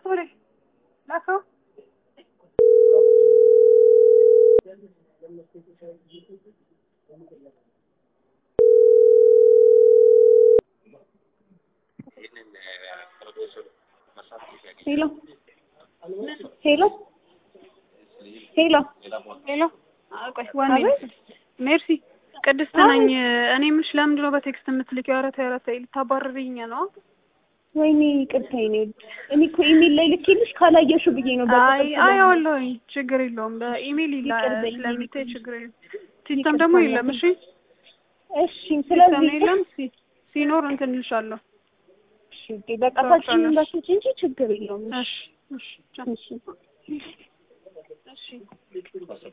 ወደ ላከው ሄሎ ሄሎ ሄሎ ሄሎ ቆይ ዋን አቤት። ሜርሲ ቅድስት ነኝ እኔ ምሽ ለምንድን ነው በቴክስት የምትልኪው ኧረ ተይ ኧረ ተይ ልታባርሪኝ ነው ወይኔ ይቅርታ የኔ ውድ እኔ እኮ ኢሜል ላይ ልኬልሽ ካላየሽው ብዬ ነው አይ አየዋለሁኝ ችግር የለውም በኢሜል ይላ ይቅር በይኝ። ስለሚታይ ችግር የለም ሲስተም ደግሞ የለም እሺ እሺ ሲስተም ስለዚህ የለም ሲ- ሲኖር እንትን እልሻለሁ እሺ ውዴ፣ በቃ ታችን እንዳትወጪ እንጂ ችግር የለውም እሺ እሺ ቻው። እሺ እሺ